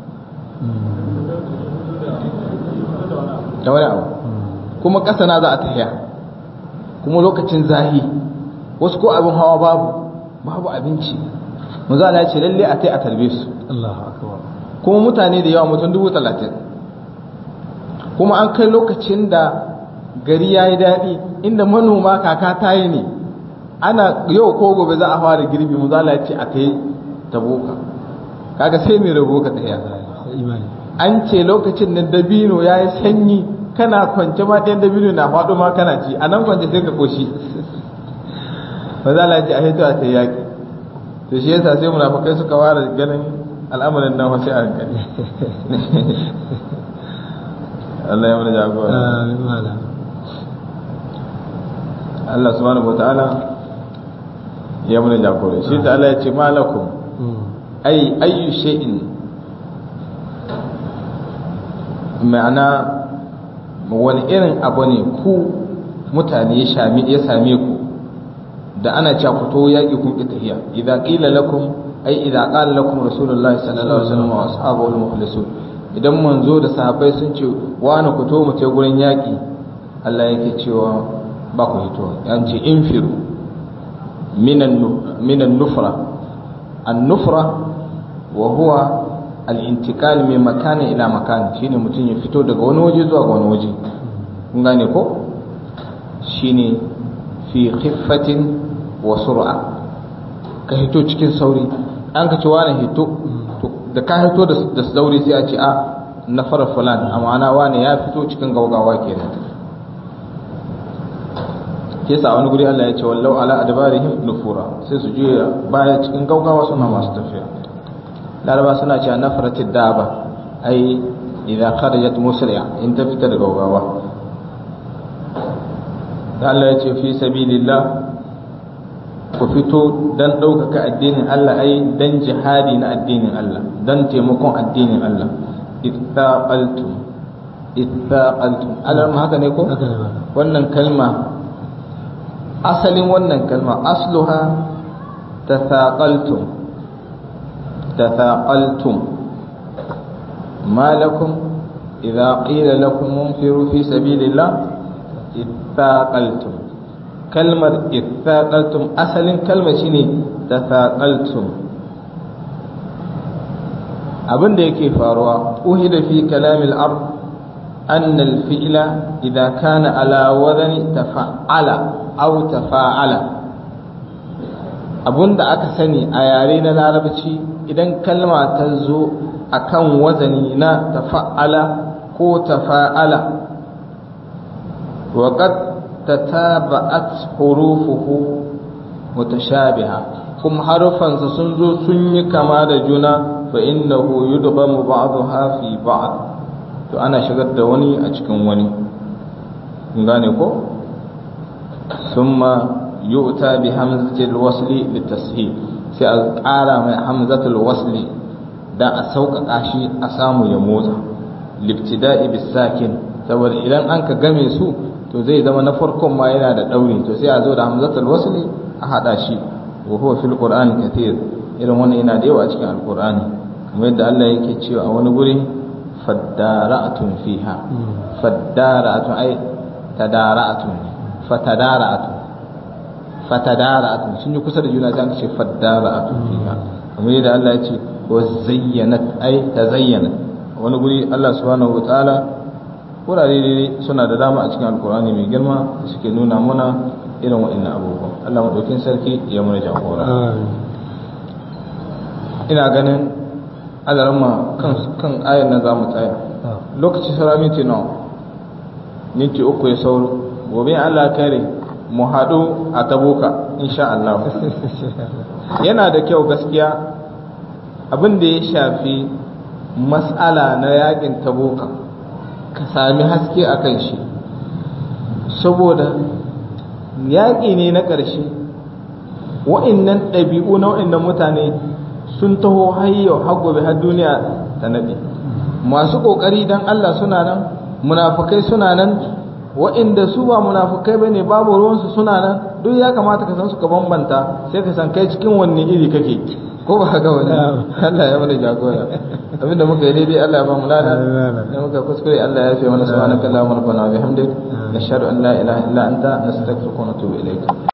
da wani abu kuma ƙasa na za a tafiya kuma lokacin zahi wasu ko abin hawa babu babu abinci mu za a ce lalle a tai a tarbe su Allahu akbar kuma mutane da yawa mutum dubu talatin kuma an kai lokacin da gari ya yi daɗi inda manoma kaka ta yi ne ana yau ko gobe za a fara girbi mu za a ce a kai taboka kaga sai mai rabo ka tafiya imani an ce lokacin da dabino ya yi sanyi kana kwance ma ɗayan dabino na faɗo ma kana ci a nan kwance sai ka koshi ba za a ce a hito a ta yaƙi to shi yasa sai munafukai suka ware ganin al'amarin nan wasu a hankali Allah ya mana jagora amin malam Allah subhanahu wataala ya mana jagora shi ta Allah ya ce malakum ai ayyu shay'in ma'ana wani irin abu ne ku mutane ya same ya same ku da ana cewa ku to yaki kun ki tahiya idza qila lakum ai idza qala lakum rasulullahi sallallahu alaihi wasallam wa ashabuhu al-mukhlisun idan manzo da sahabbai sun ce wani ku to mu ce gurin yaki Allah yake cewa ba ku hito yan ce infiru minan minan nufra an-nufra wa huwa al-intikal min makani ila makani shine mutum ya fito daga wani waje zuwa ga wani waje kun gane ko shine fi khiffatin wa sur'a ka hito cikin sauri an ka ci wani hito da ka fito da sauri sai a ce a na fara fulan a ma'ana wane ya fito cikin gaugawa kenan ke sa wani guri Allah ya ce wallau ala adbarihim nufura sai su juya baya cikin gaugawa suna masu tafiya laraba suna cewa nafratid daba ai idan kharajat musri'a in ta fita da gaugawa Allah ya ce fi sabilillah ku fito dan ɗaukaka addinin Allah ai dan jihadi na addinin Allah dan taimakon addinin Allah ittaqaltum ittaqaltum alam haka ne ko wannan kalma asalin wannan kalma asluha tathaqaltum tathaqaltum ma lakum idza qila lakum munfiru fi sabilillah ittaqaltum kalmar ittaqaltum asalin kalma shine tathaqaltum abin da yake faruwa uhida fi kalamil ard anna al fi'la idza kana ala wadani tafa'ala aw tafa'ala abunda aka sani a yare na larabci idan kalma ta zo akan wazani na tafa'ala ko tafa'ala wa qad tataba'at hurufuhu mutashabiha kuma harufansa sun zo sun yi kama da juna fa innahu yudghamu ba'daha fi ba'd to ana shigar da wani a cikin wani gane ko ثم يؤتى بهمزة الوصل للتسهيل sai a ƙara mai hamzatul wasli dan a sauƙaƙa shi a samu ya motsa libtida'i bisakin saboda idan an ka game su to zai zama na farkon ma yana da ɗauri to sai a zo da hamzatul wasli a haɗa shi wa huwa fil qur'ani kathir irin wannan yana da yawa a cikin alqur'ani kamar yadda Allah yake cewa a wani guri faddara'atun fiha faddara'atun ay tadara'atun fatadara'atun fatadara'atun sun yi kusa da juna sai an ce faddara'atun fiha kamar yadda Allah ya ce wa zayyanat ay tazayyanat wani guri Allah subhanahu wa ta'ala wurare ne suna da dama a cikin alkur'ani mai girma da suke nuna muna irin waɗannan abubuwan Allah madaukin sarki ya mana jagora ina ganin alarma kan kan ayar nan zamu tsaya lokaci sara minti nawa minti uku ya sauro gobe Allah kare mu haɗu a tabuka insha Allah yana da kyau gaskiya abin da ya shafi mas'ala na yakin tabuka ka sami haske a kan shi saboda yaƙi ne na ƙarshe wa'innan ɗabi'u na wa'innan mutane sun taho hayyau har gobe har duniya ta naɗe masu ƙoƙari don Allah suna nan munafukai suna nan wa'inda su ba munafukai bane babu ruwansu suna nan duk ya kamata ka san su ka bambanta sai ka san kai cikin wanne iri kake ko ba haka wani Allah ya mana jagora abinda muka yi daidai Allah ya ba mu lada da muka kuskure Allah ya fi mana subhanaka allahumma rabbana wa bihamdik nashhadu an la ilaha illa anta nastaghfiruka wa natubu ilayk